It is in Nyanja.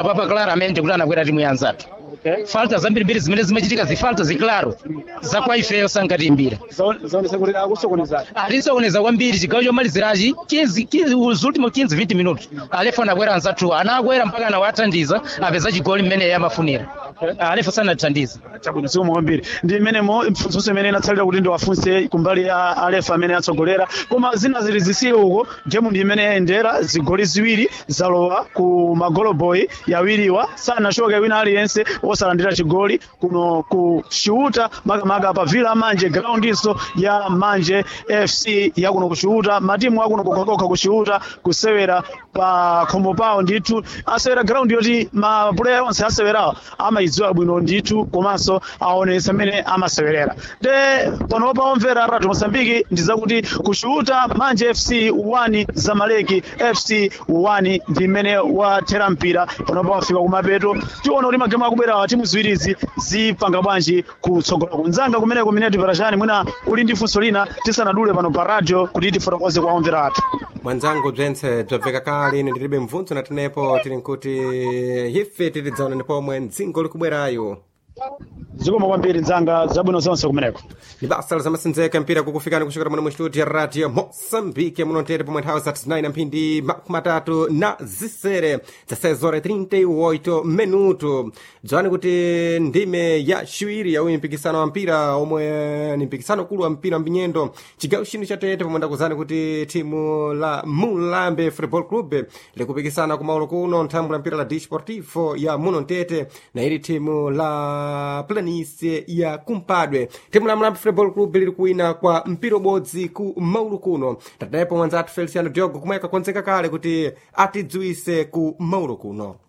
apapa claramente kuti anakwera timu ya anzathu falta zambirimbiri zimene zimachitika zifalta ziklaro zakwa ifeyo sankatimbira zaonesa kuti akusokonezani atisokoneza kwambiri chigawo chomalizirachi 15 15 os últimos 15 20 minutos alefa anakwera anzathu anakwera mpaka anawathandiza apeza chigoli mmene iye amafunira alefa sanathandiza chabwino zikomo kwambiri ndi mmenemo mfunso imene inatsalira kuti ndiwafunse kumbali ya alefa amene atsogolera koma zina zili zisiye uko gemu ndi imene yayendera zigoli ziwiri zalowa ku magoloboyi yawiriwa sanachoke wina aliyense osalandira chigoli kuno ku chiuta makamaka pa villa manje groundinso ya manje fc yakuno ku chiuta matimu akuno kokhakokha ku chiuta kusewera pa khomo pawo ndithu asewera ground yoti mapuleya onse asewerawa amayidziwa bwino ndithu komanso aonesa mmene amasewerera de panopa omvera radio mosambiki ndi zakuti kuchiuta manje fc 1 zamaleki fc 1 ndi mmene wathera mpira panopa wafika kumapeto tiona kuti magemu akubwerawa timu ziwirizi zipanga bwanji kutsogola kunzanga kumeneko mineti parachani mwina uli ndi funso lina tisanadule pano pa radio kuti tifotokoze kwa omvera athu mwanzangu bzentse bzabveka kale ine ndilibe mvunzo natenepo tili nkuti ife tilidzaonani pomwe mdzingo likubwerayo zikomo kwambiri nzanga zabwino zonse kumeneko ni basa lizamasenzeka mpira kukufikani kuchokera muno mstudio ya radio moçambique muno ntete pomwe nthawi za 9 mphindi makumi atatu na zisere za 6 horas 38 minuto dzawani kuti ndime ya ciwiri ya uyu mpikisano wa mpira omwe ni mpikisano ukulu wa mpira mbinyendo chigawo chino cha tete pomwe ndakuzani kuti timu la mulambe football club likupikisana kumaulo kuno nthambwe la mpira la disportivo ya muno ntete na ili timu la planice ya kumpadwe timu la mulambe football club lili kuwina kwa mpira ubodzi ku maulu kuno tatanepo mwanzathu feliciano diogo kumwe kakonzeka kale kuti atidziwise ku maulu kuno